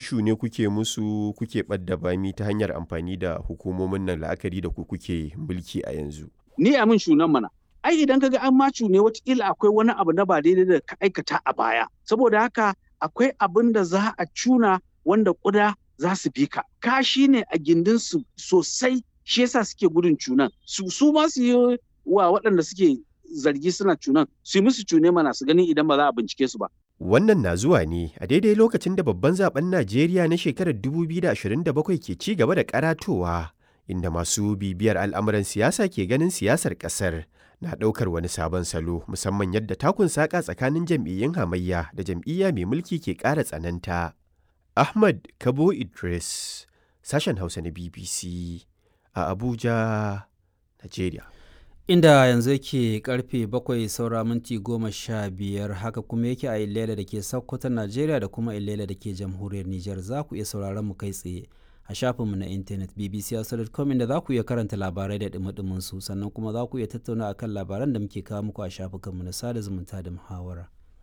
cune kuke musu kuke ɓadda bami ta hanyar amfani da hukumomin nan la'akari da ku kuke mulki a yanzu? Ni a min shunan mana. Ai idan kaga an ma cune watakila akwai wani abu na ba daidai da ka aikata a baya. Saboda haka akwai abin da za a cuna wanda ƙuda za su bi ka. Kashi ne a gindinsu sosai shi yasa suke gudun cunan. Su su ma su yi wa waɗanda suke zargi suna cunan su yi musu cune mana su gani idan ba za a bincike su ba. Wannan na zuwa ne a daidai lokacin da babban zaben Najeriya na shekarar 2027 ke ci gaba da karatowa, inda masu bibiyar al'amuran siyasa ke ganin siyasar ƙasar na ɗaukar wani sabon salo musamman yadda takun saƙa tsakanin jam'iyyun hamayya da jam'iyya mai mulki ke ƙara tsananta. Ahmad Kabo Idris, sashen Hausa na BBC a Abuja, Najeriya. inda yanzu yake karfe bakwai saura minti goma sha biyar haka kuma yake a ilela da ke sokoto najeriya da kuma ilela da ke jamhuriyar nijar za ku iya sauraron mu kai tsaye a shafinmu na intanet bbc.com inda za ku iya karanta labarai da dumi su sannan kuma za ku iya tattauna akan labaran da muke kawo muku a shafukanmu na sada zumunta da muhawara.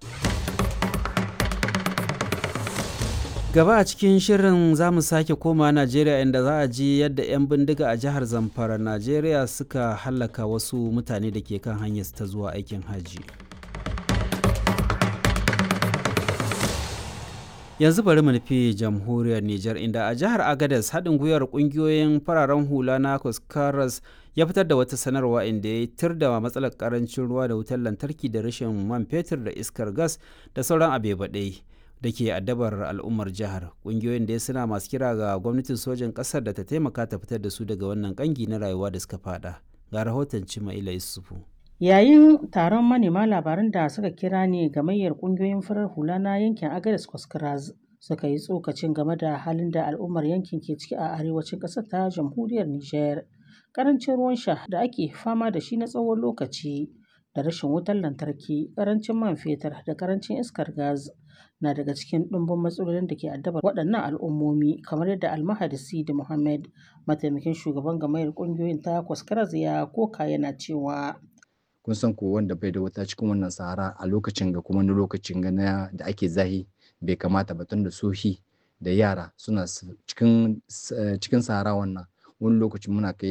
gaba a cikin shirin za mu sake koma najeriya inda za a ji yadda 'yan bindiga a jihar zamfara najeriya suka hallaka wasu mutane da ke kan hanyar ta zuwa aikin hajji yanzu bari mu nufi jamhuriyar niger inda a jihar agadez haɗin gwiwar ƙungiyoyin fararen hula na kuskaras ya fitar da wata sanarwa inda ya tir da matsalar karancin ruwa da wutar lantarki da rashin man fetur da iskar gas da sauran abebaɗai da ke addabar al'ummar jihar ƙungiyoyin da suna masu kira ga gwamnatin sojin ƙasar da ta taimaka ta fitar da su daga wannan ƙangi na rayuwa da suka fada ga rahoton cimaila isufu yayin taron manema labaran da suka kira ne gamayyar ƙungiyoyin farar hula na yankin agadas kwaskras suka yi tsokacin game da halin da al'ummar yankin ke ciki a arewacin ƙasar ta jamhuriyar niger ƙarancin ruwan sha da ake fama da shi na tsawon lokaci da rashin wutar lantarki ƙarancin man fetur da ƙarancin iskar gas na daga cikin ɗumbin matsalolin da ke addabar waɗannan al'ummomi kamar yadda almahadi sidi muhammad mataimakin shugaban gamayar ƙungiyoyin ta kwaskaraz ya koka yana cewa kun san ko wanda bai da wuta cikin wannan sahara a lokacin ga kuma lokacin ga da ake zahi bai kamata ba tun da sohi da yara suna cikin cikin sahara wannan wani lokacin muna kai